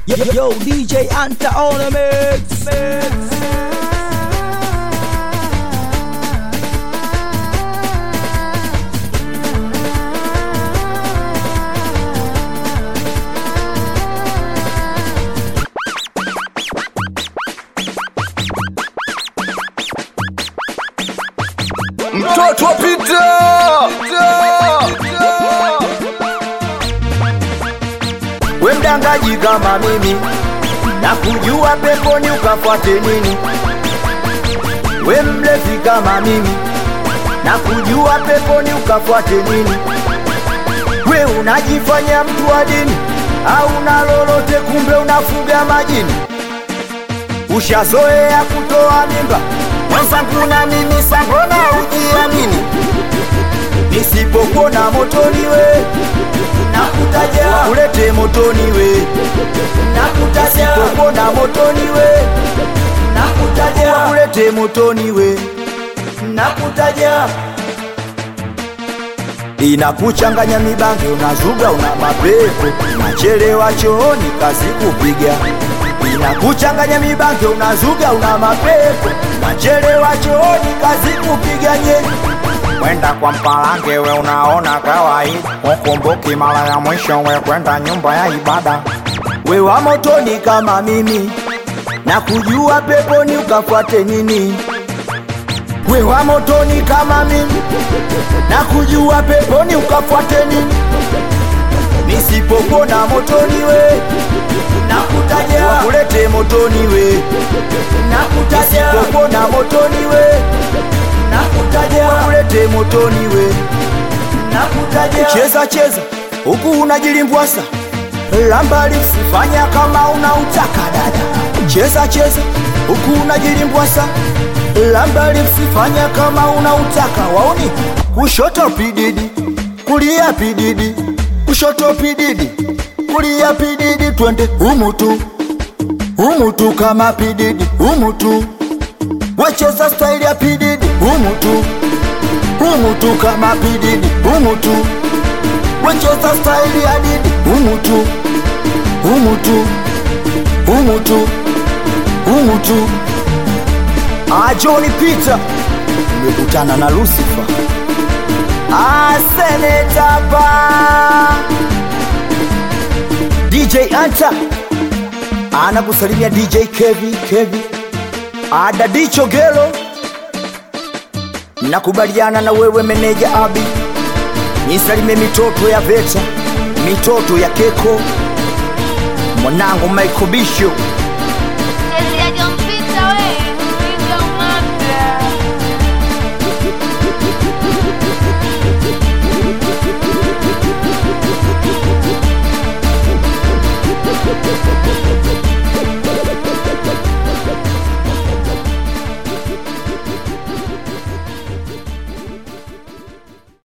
Yo, yo, DJ Anta on the mix. mix. mtoto pita we mdangaji kama mimi na kujua peponi ukafuate nini we mlevi kama mimi na kujua peponi ukafuate nini we unajifanya mtu wa dini au na lolote kumbe unafuga majini ushazoea kutoa mimba mwenzangu na mimi sambona ujiamini nisipokuona motoni we nakutaja ulete motoni we nakutaja nisipokuona motoni we nakutaja ulete motoni we nakutaja inakuchanganya mibange unazuga una mapepo nachelewa chooni kazi kupiga inakuchanganya mibange unazuga una mapepo nachelewa chooni kazi kupiga nye kwenda kwa mpalange we unaona kawaida ukumbuki mara ya mwisho we kwenda nyumba ya ibada we wa motoni kama mimi na kujua peponi ukafuate nini we wa motoni kama mimi na kujua peponi ukafuate nini nisipopona motoni we nakutaja wakulete motoni we nakutaja nisipopona motoni we nakutaja wakulete motoni we nakutaja cheza cheza huku unajilimbwasa lambali usifanya kama unautaka dada cheza cheza huku unajilimbwasa lambali usifanya kama unautaka waoni kushoto pididi kulia pididi kushoto pididi kulia pididi twende umutu umutu kama pididi umutu wecheza staili ya pididi umutu umutu kama pididi umutu wecheza staili ya didi umutu umutu umutu umutu ajoni pita nimekutana na lusifa asenetaba dj anta anakusalimia dj kevi kevi adadicho gelo nakubaliana na wewe meneja abi nisalimie mitoto ya veta mitoto ya keko mwanangu Michael Bisho